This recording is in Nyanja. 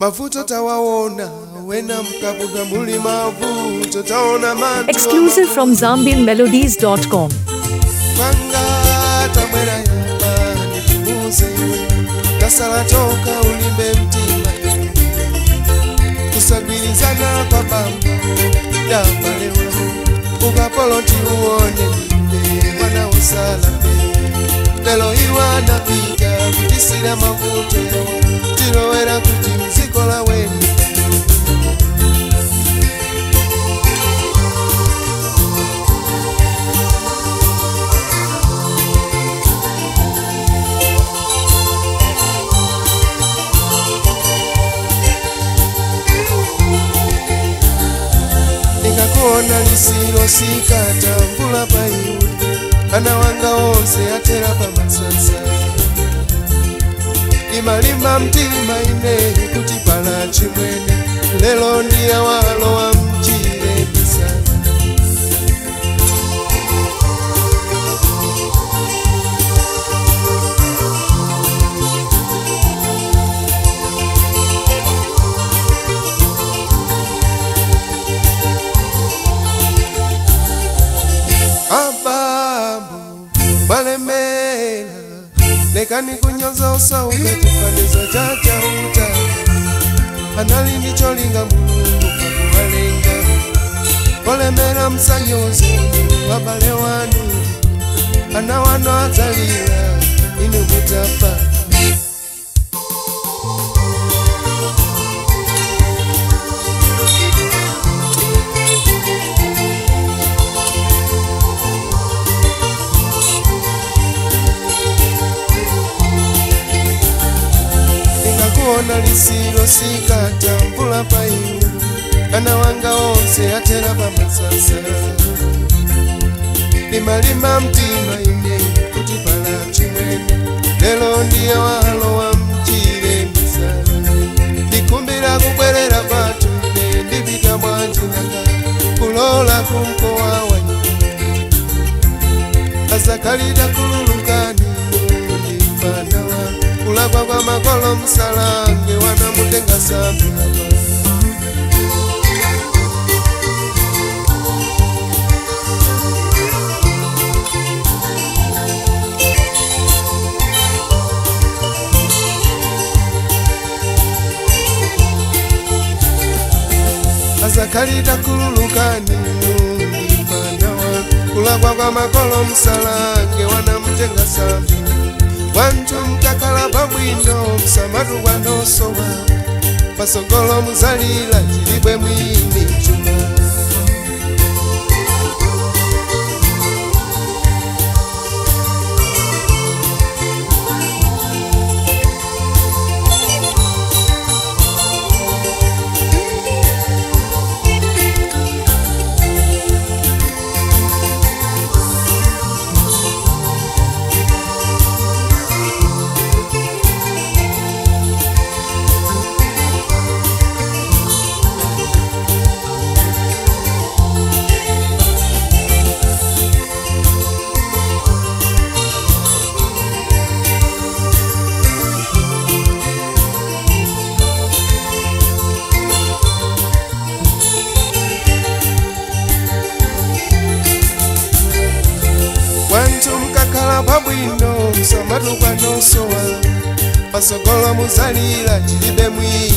mavuto tawaona wena mkabuda muli mavuto taona matu Exclusive from ZambianMelodies.com. panga tabwera yamba nituuze tasala toka ulimbe mtima kusagwirizana kwa bamba dambalewa ukapolo tiuone mbe mwana usala mbe lelo iwana piga kutisira mavuto tilowera kuti mzikola wenu nikakuona lisilo sikatambula paiwe ana wanga onse atera pamasasa imalimba mtima ine kuti pala chimwene lelo ndiye walo wa mchire misana abambo balemela lekani kunyoza osauka chifanizo cha chauta anali ndicholinga mulungu kakuvalenga olemera msanyozi wabale wanu ana wano adzalira inu mutapa nikakuona lisilo sikatambula paiwe ana wanga onse atera pamasasa limalima mtima ine kuti pala chimwene lelo ndiye walo wa mchire misala ndikumbira kubwerera kwatu ine ndipita mwanjinanga kulola kumkowa wanyi azakalida kululukani ndimfana wa kulakwa kwa makolo msalange wanamutenga sambilapa azakalita kululukani ndimfana wa kulakwa kwa makolo msalange wanamutenga sambilapa wantu mkakala pabwino msamatu kwanosowa pasogolo muzalila chilibwe mwini chuma wantu mkakhala pabwino msamatu kwanosowa pasogolo muzalila chilibe mwini